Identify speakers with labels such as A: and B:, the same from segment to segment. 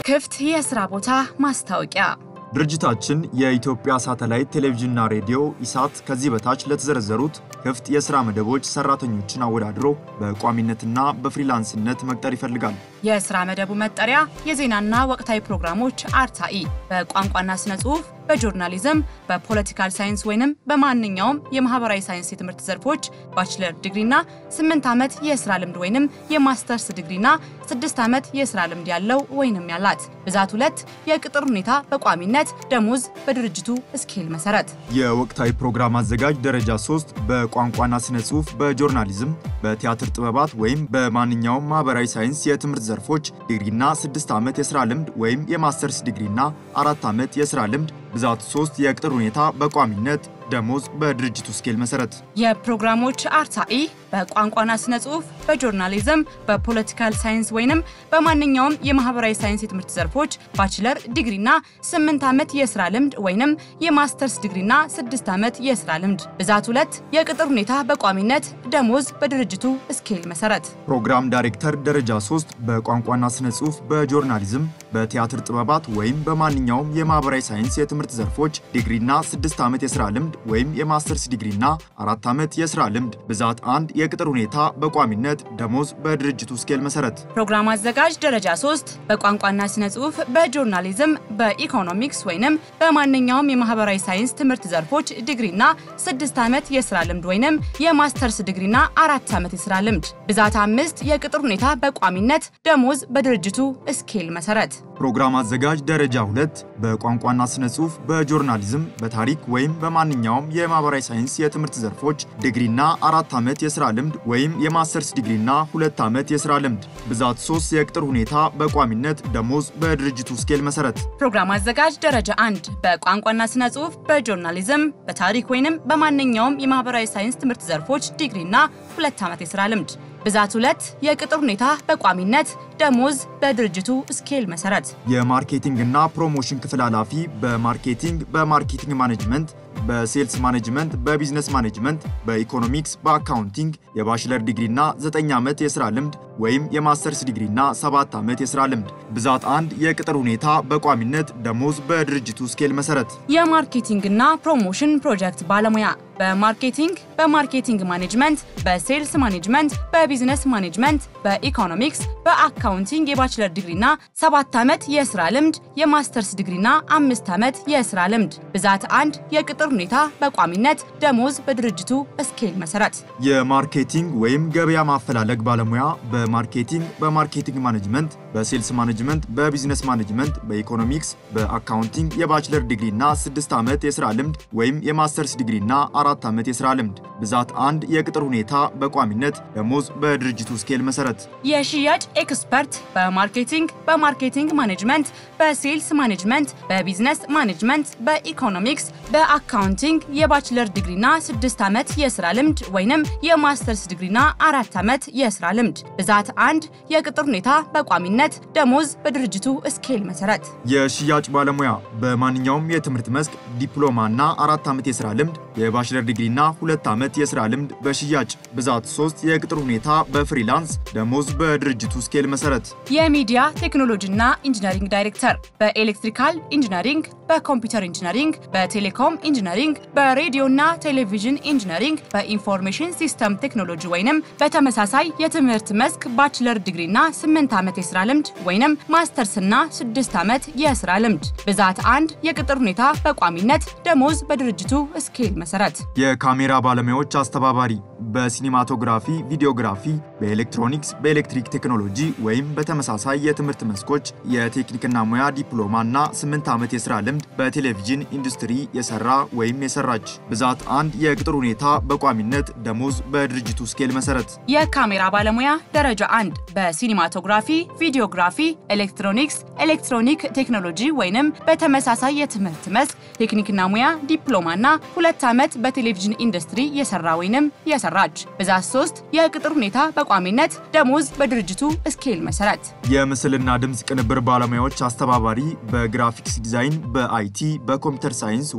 A: ክፍት የስራ ቦታ ማስታወቂያ
B: ድርጅታችን የኢትዮጵያ ሳተላይት ቴሌቪዥንና ሬዲዮ ኢሳት ከዚህ በታች ለተዘረዘሩት ክፍት የሥራ መደቦች ሰራተኞችን አወዳድሮ በቋሚነትና በፍሪላንስነት መቅጠር ይፈልጋል።
A: የስራ መደቡ መጠሪያ የዜናና ወቅታዊ ፕሮግራሞች አርታኢ፣ በቋንቋና ስነ ጽሑፍ፣ በጆርናሊዝም፣ በፖለቲካል ሳይንስ ወይንም በማንኛውም የማህበራዊ ሳይንስ የትምህርት ዘርፎች ባችለር ዲግሪና 8 ዓመት የስራ ልምድ ወይንም የማስተርስ ዲግሪና 6 ዓመት የስራ ልምድ ያለው ወይንም ያላት። ብዛት ሁለት የቅጥር ሁኔታ በቋሚነት ደሞዝ በድርጅቱ ስኬል መሰረት።
B: የወቅታዊ ፕሮግራም አዘጋጅ ደረጃ 3 በቋንቋና ስነ ጽሑፍ፣ በጆርናሊዝም፣ በቲያትር ጥበባት ወይም በማንኛውም ማህበራዊ ሳይንስ የትምህርት ዘርፎች ዲግሪና 6 ዓመት የሥራ ልምድ ወይም የማስተርስ ዲግሪና 4 ዓመት የሥራ ልምድ ብዛት 3 የቅጥር ሁኔታ በቋሚነት ደሞዝ በድርጅቱ ስኬል መሰረት።
A: የፕሮግራሞች አርታኢ በቋንቋና ስነ ጽሑፍ፣ በጆርናሊዝም፣ በፖለቲካል ሳይንስ ወይንም በማንኛውም የማህበራዊ ሳይንስ የትምህርት ዘርፎች ባችለር ዲግሪና 8 ዓመት የስራ ልምድ ወይንም የማስተርስ ዲግሪና 6 ዓመት የስራ ልምድ ብዛት ሁለት የቅጥር ሁኔታ በቋሚነት ደሞዝ በድርጅቱ ስኬል መሰረት።
B: ፕሮግራም ዳይሬክተር ደረጃ 3 በቋንቋና ስነ ጽሑፍ፣ በጆርናሊዝም፣ በቲያትር ጥበባት ወይም በማንኛውም የማህበራዊ ሳይንስ የትምህርት ዘርፎች ዲግሪና 6 ዓመት የስራ ልምድ ወይም የማስተርስ ዲግሪና 4 ዓመት የስራ ልምድ ብዛት አንድ የቅጥር ሁኔታ በቋሚነት ደሞዝ በድርጅቱ ስኬል መሰረት።
A: ፕሮግራም አዘጋጅ ደረጃ 3 በቋንቋና ስነ ጽሑፍ፣ በጆርናሊዝም፣ በኢኮኖሚክስ ወይንም በማንኛውም የማህበራዊ ሳይንስ ትምህርት ዘርፎች ዲግሪና 6 ዓመት የስራ ልምድ ወይንም የማስተርስ ዲግሪና 4 ዓመት የስራ ልምድ ብዛት አምስት የቅጥር ሁኔታ በቋሚነት ደሞዝ በድርጅቱ ስኬል መሰረት።
B: ፕሮግራም አዘጋጅ ደረጃ 2 በቋንቋና ስነ ጽሑፍ፣ በጆርናሊዝም፣ በታሪክ ወይም በማንኛውም የማህበራዊ ሳይንስ የትምህርት ዘርፎች ዲግሪና አራት ዓመት የሥራ ልምድ ወይም የማስተርስ ዲግሪና ሁለት ዓመት የሥራ ልምድ ብዛት 3 የቅጥር ሁኔታ በቋሚነት ደሞዝ በድርጅቱ ስኬል መሰረት።
A: ፕሮግራም አዘጋጅ ደረጃ 1 በቋንቋና ስነ ጽሑፍ፣ በጆርናሊዝም፣ በታሪክ ወይንም በማንኛውም የማህበራዊ ሳይንስ ትምህርት ዘርፎች ዲግሪና ሁለት ዓመት የሥራ ልምድ ብዛት ሁለት የቅጥር ሁኔታ በቋሚነት ደሞዝ በድርጅቱ ስኬል መሰረት።
B: የማርኬቲንግ እና ፕሮሞሽን ክፍል ኃላፊ በማርኬቲንግ በማርኬቲንግ ማኔጅመንት በሴልስ ማኔጅመንት በቢዝነስ ማኔጅመንት በኢኮኖሚክስ በአካውንቲንግ የባችለር ዲግሪና 9 ዓመት የሥራ ልምድ ወይም የማስተርስ ዲግሪና 7 ዓመት የሥራ ልምድ ብዛት አንድ የቅጥር ሁኔታ በቋሚነት ደሞዝ በድርጅቱ ስኬል መሰረት።
A: የማርኬቲንግና ፕሮሞሽን ፕሮጀክት ባለሙያ በማርኬቲንግ በማርኬቲንግ ማኔጅመንት በሴልስ ማኔጅመንት በቢዝነስ ማኔጅመንት በኢኮኖሚክስ በአካውንቲንግ የባችለር ዲግሪና 7 ዓመት የሥራ ልምድ የማስተርስ ዲግሪና 5 ዓመት የሥራ ልምድ ብዛት አንድ የቅጥር ሁኔታ በቋሚነት ደሞዝ በድርጅቱ ስኬል መሰረት።
B: የማርኬቲንግ ወይም ገበያ ማፈላለግ ባለሙያ በማርኬቲንግ በማርኬቲንግ ማኔጅመንት በሴልስ ማኔጅመንት በቢዝነስ ማኔጅመንት በኢኮኖሚክስ በአካውንቲንግ የባችለር ዲግሪና 6 ዓመት የሥራ ልምድ ወይም የማስተርስ ዲግሪና 4 ዓመት የሥራ ልምድ ብዛት አንድ የቅጥር ሁኔታ በቋሚነት ደሞዝ በድርጅቱ ስኬል መሰረት።
A: የሽያጭ ኤክስፐርት በማርኬቲንግ በማርኬቲንግ ማኔጅመንት በሴልስ ማኔጅመንት በቢዝነስ ማኔጅመንት በኢኮኖሚክስ በአካውንቲንግ የባችለር ዲግሪና 6 ዓመት የሥራ ልምድ ወይንም የማስተርስ ዲግሪና 4 ዓመት የሥራ ልምድ ብዛት አንድ የቅጥር ሁኔታ በቋሚነት ደሞዝ በድርጅቱ ስኬል መሰረት።
B: የሽያጭ ባለሙያ በማንኛውም የትምህርት መስክ ዲፕሎማና አራት ዓመት የሥራ ልምድ የባችለር ዲግሪና ሁለት ዓመት የሥራ ልምድ በሽያጭ ብዛት 3 የቅጥር ሁኔታ በፍሪላንስ ደሞዝ በድርጅቱ ስኬል መሰረት።
A: የሚዲያ ቴክኖሎጂና ኢንጂነሪንግ ዳይሬክተር በኤሌክትሪካል ኢንጂነሪንግ፣ በኮምፒውተር ኢንጂነሪንግ፣ በቴሌኮም ኢንጂነሪንግ፣ በሬዲዮና ቴሌቪዥን ኢንጂነሪንግ፣ በኢንፎርሜሽን ሲስተም ቴክኖሎጂ ወይንም በተመሳሳይ የትምህርት መስክ ባችለር ዲግሪና 8 ዓመት የሥራ ልምድ ወይንም ማስተርስና 6 ዓመት የሥራ ልምድ ብዛት አንድ የቅጥር ሁኔታ በቋሚነት ደሞዝ በድርጅቱ ስኬል መሰረት።
B: የካሜራ ባለሙያዎች አስተባባሪ በሲኒማቶግራፊ፣ ቪዲዮግራፊ፣ በኤሌክትሮኒክስ፣ በኤሌክትሪክ ቴክኖሎጂ ወይም በተመሳሳይ የትምህርት መስኮች የቴክኒክና ሙያ ዲፕሎማ እና 8 ዓመት የሥራ ልምድ በቴሌቪዥን ኢንዱስትሪ የሰራ ወይም የሰራች ብዛት አንድ የቅጥር ሁኔታ በቋሚነት ደሞዝ በድርጅቱ ስኬል መሰረት።
A: የካሜራ ባለሙያ ደረጃ አንድ በሲኒማቶግራፊ፣ ቪዲዮግራፊ፣ ኤሌክትሮኒክስ፣ ኤሌክትሮኒክ ቴክኖሎጂ ወይንም በተመሳሳይ የትምህርት መስክ ቴክኒክና ሙያ ዲፕሎማና ሁለት ዓመት በቴሌቪዥን ኢንዱስትሪ የሰራ ወይንም የሰራች ብዛት 3 የቅጥር ሁኔታ በቋሚነት ደሞዝ በድርጅቱ ስኬል መሰረት።
B: የምስልና ድምፅ ቅንብር ባለሙያዎች አስተባባሪ በግራፊክስ ዲዛይን፣ በአይቲ፣ በኮምፒውተር ሳይንስ ወይም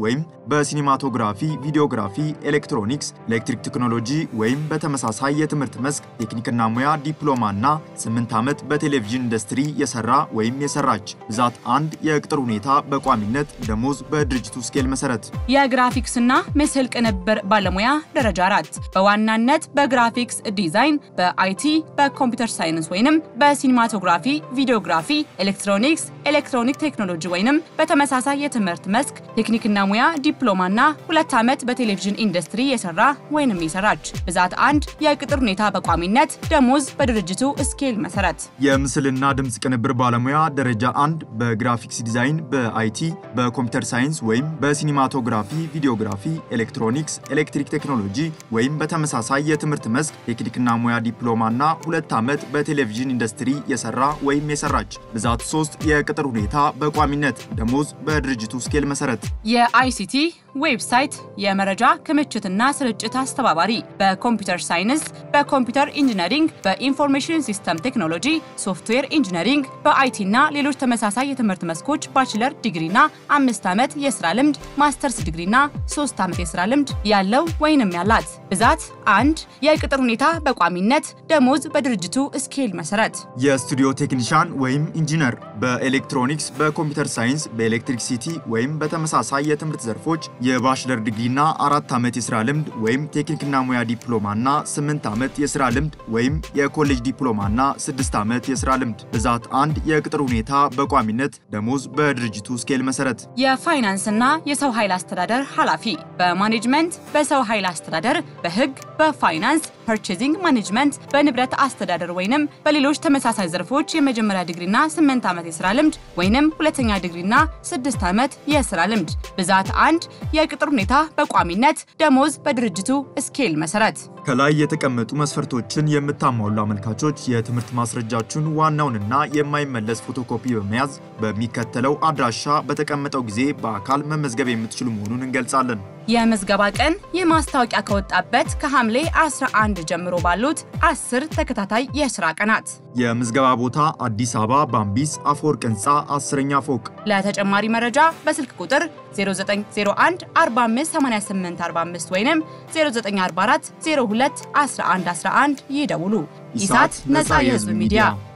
B: በሲኒማቶግራፊ፣ ቪዲዮግራፊ፣ ኤሌክትሮኒክስ፣ ኤሌክትሪክ ቴክኖሎጂ ወይም በተመሳሳይ የትምህርት መስክ ቴክኒክና ሙያ ዲፕሎማ እና 8 ዓመት በቴሌቪዥን ኢንዱስትሪ የሰራ ወይም የሰራች። ብዛት አንድ የቅጥር ሁኔታ በቋሚነት ደሞዝ በድርጅቱ ስኬል መሰረት
A: የግራፊክስና ምስል ቅንብር ባለሙያ ደረጃ አራት በዋናነት በግራፊክስ ዲዛይን፣ በአይቲ፣ በኮምፒውተር ሳይንስ ወይንም በሲኒማቶግራፊ፣ ቪዲዮግራፊ፣ ኤሌክትሮኒክስ፣ ኤሌክትሮኒክ ቴክኖሎጂ ወይንም በተመሳሳይ የትምህርት መስክ ቴክኒክና ሙያ ዲፕሎማና ሁለት ዓመት በቴሌቪዥን ኢንዱስትሪ የሰራ ወይንም የሰራች። ብዛት አንድ የቅጥር ሁኔታ በቋሚነት ደሞዝ በድርጅቱ ስኬል መሰረት
B: የምስልና ድምፅ ቅንብር ባለሙያ ደረጃ አንድ በግራፊክስ ዲዛይን፣ በአይቲ፣ በኮምፒውተር ሳይንስ ወይም በሲኒማቶግራፊ፣ ቪዲዮግራፊ፣ ኤሌክትሮኒክስ፣ ኤሌክትሪክ ቴክኖሎጂ ወይም በተመሳሳይ የትምህርት መስክ ቴክኒክና ሙያ ዲፕሎማ እና ሁለት ዓመት በቴሌቪዥን ኢንዱስትሪ የሰራ ወይም የሰራች። ብዛት ሶስት የቅጥር ሁኔታ በቋሚነት ደሞዝ በድርጅቱ ስኬል መሰረት
A: የአይሲቲ ዌብሳይት የመረጃ ክምችትና ስርጭት አስተባባሪ በኮምፒውተር ሳይንስ፣ በኮምፒውተር ኢንጂነሪንግ፣ በኢንፎርሜሽን ሲስተም ቴክኖሎጂ፣ ሶፍትዌር ኢንጂነሪንግ፣ በአይቲ እና ሌሎች ተመሳሳይ የትምህርት መስኮች ባችለር ዲግሪና አምስት ዓመት የስራ ልምድ፣ ማስተርስ ዲግሪና ሶስት ዓመት የስራ ልምድ ያለው ወይንም ያላት። ብዛት አንድ የቅጥር ሁኔታ በቋሚነት ደሞዝ በድርጅቱ ስኬል መሰረት
B: የስቱዲዮ ቴክኒሻን ወይም ኢንጂነር በኤሌክትሮኒክስ፣ በኮምፒውተር ሳይንስ፣ በኤሌክትሪክሲቲ ወይም በተመሳሳይ የትምህርት ዘርፎች የባችለር ዲግሪና አራት ዓመት የሥራ ልምድ ወይም ቴክኒክና ሙያ ዲፕሎማና ስምንት ዓመት የሥራ ልምድ ወይም የኮሌጅ ዲፕሎማና ስድስት ዓመት የሥራ ልምድ። ብዛት አንድ የቅጥር ሁኔታ በቋሚነት ደሞዝ በድርጅቱ ስኬል መሰረት
A: የፋይናንስና የሰው ኃይል አስተዳደር ኃላፊ በማኔጅመንት፣ በሰው ኃይል አስተዳደር፣ በሕግ፣ በፋይናንስ፣ ፐርቼዚንግ ማኔጅመንት፣ በንብረት አስተዳደር ወይንም በሌሎች ተመሳሳይ ዘርፎች የመጀመሪያ ዲግሪና ስምንት ዓመት የሥራ ልምድ ወይንም ሁለተኛ ዲግሪና ስድስት ዓመት የሥራ ልምድ። ብዛት አንድ የቅጥር ሁኔታ በቋሚነት ደሞዝ በድርጅቱ ስኬል መሰረት
B: ከላይ የተቀመጡ መስፈርቶችን የምታሟሉ አመልካቾች የትምህርት ማስረጃችሁን ዋናውንና የማይመለስ ፎቶኮፒ በመያዝ በሚከተለው አድራሻ በተቀመጠው ጊዜ በአካል መመዝገብ የምትችሉ መሆኑን እንገልጻለን።
A: የምዝገባ ቀን ይህ ማስታወቂያ ከወጣበት ከሐምሌ 11 ጀምሮ ባሉት 10 ተከታታይ የስራ ቀናት።
B: የምዝገባ ቦታ አዲስ አበባ ባምቢስ አፈወርቅ ህንፃ አስረኛ ፎቅ።
A: ለተጨማሪ መረጃ በስልክ ቁጥር 0901 4588 45 ወይም 0944 02 1111 ይደውሉ። ኢሳት ነፃ የህዝብ ሚዲያ